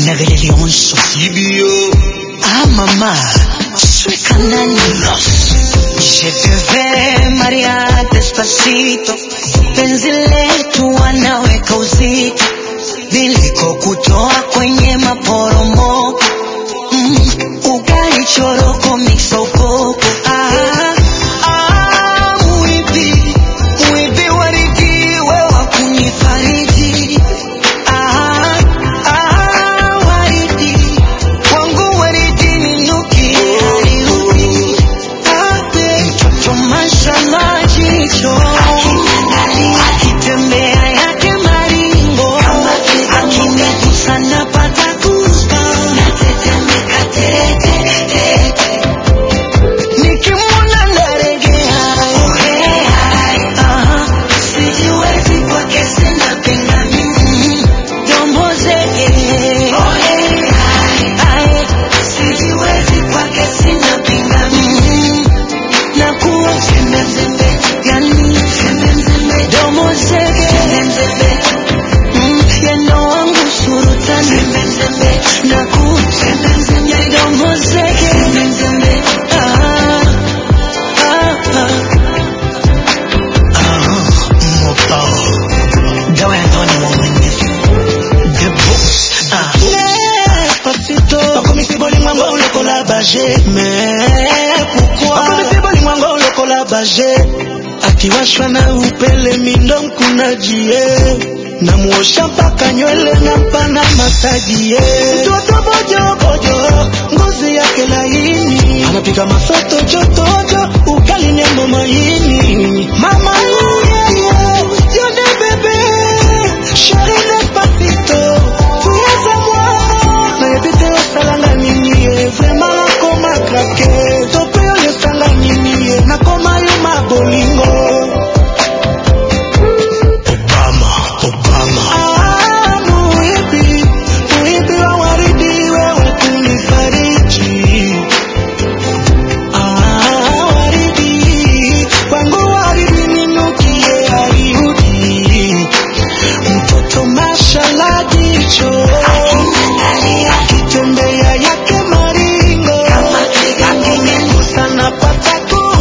nagale lionso Ibio ah mama suekananilos je te verrai maria despacito penzi letu wanaweka uzito nilikokutoa kwenye maporomoko mm, ugali choroko miksokopo ah, ah, mwibi mwibi waridi wewa kunifariji ah, ah, waridi wangu waridi ninuki hariuki ape mtoto mashallah jicho akitembea yake maringo akinigusa napata goosebumps. nikimwona naregea Aha. Mm, domo zege. Ae. Mm, nakuwa yani domo zege. Mm, yendo wangu surutani nakuwa domo zege. Ah, ah, ah. Ah, mopao. Dawa ya ndoa ni uaminifu. The boss. Ah. Papito Bakomisi bolingo lokola baje Mais pourquoi Bakomisi bolingo lokola baje akiwashwa na upele mindo mkunajie namuosha mpaka nywele na mpana matajie mtoto bojobojo ngozi yake laini anapika mafoto jotojo ugali nyama maini mama yeye yone bebe sheri despacito tuyeza mwa nayebite osalanga nini ye vraimen nakoma krake to mpe oyo esanga nini ye nakoma yo mabolingo Obama, Obama. Ah, muibi, muibi wa waridi wewe kunifariji. Ah, waridi, kwangu waridi ninukie hariudi. Mtoto mashallah jicho, akitembea yake maringo, akinigusa napata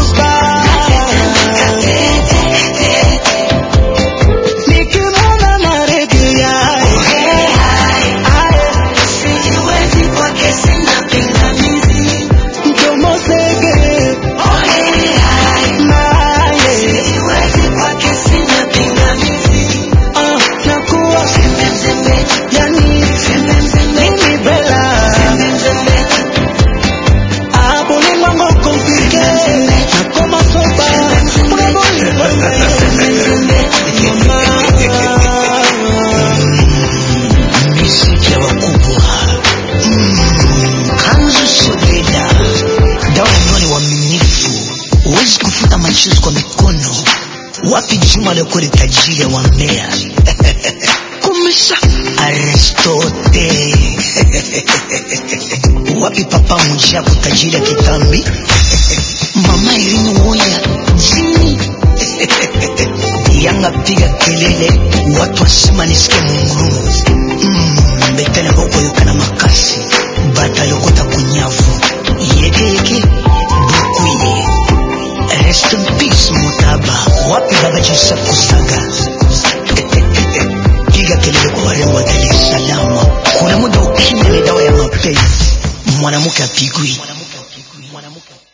goosebumps. Nikimwona naregea, aye, mdomo zege, naye, ah, nakuwa yani mimi bela ah, bolingo ngo komplike nakoma soba mwe bolingo Miziki ya wakubwa. Mm, Kanzu Sodeda. Dawa ya ndoa ni uaminifu. Huwezi kufuta machozi kwa mikono. Wapi Juma aliyekuwa ni tajiri ya wambea? Kumesha Aristote. Wapi Papa Mwijaku tajiri ya kitambi? Mama Irene Woya jini. Yanga piga kelele, watu wasema nisikie mungurumu. Mm, betele boko yokana makasi, bata yokota kunyavu. Yeke yeke, bukwiye. Rest in peace Mutaba. Wapi baba Joseph Kusaga? Piga kelele kwa warembo wa Dar es Salaam. Kuna muda ukimya ni dawa ya mapenzi. Mwanamke apigwi.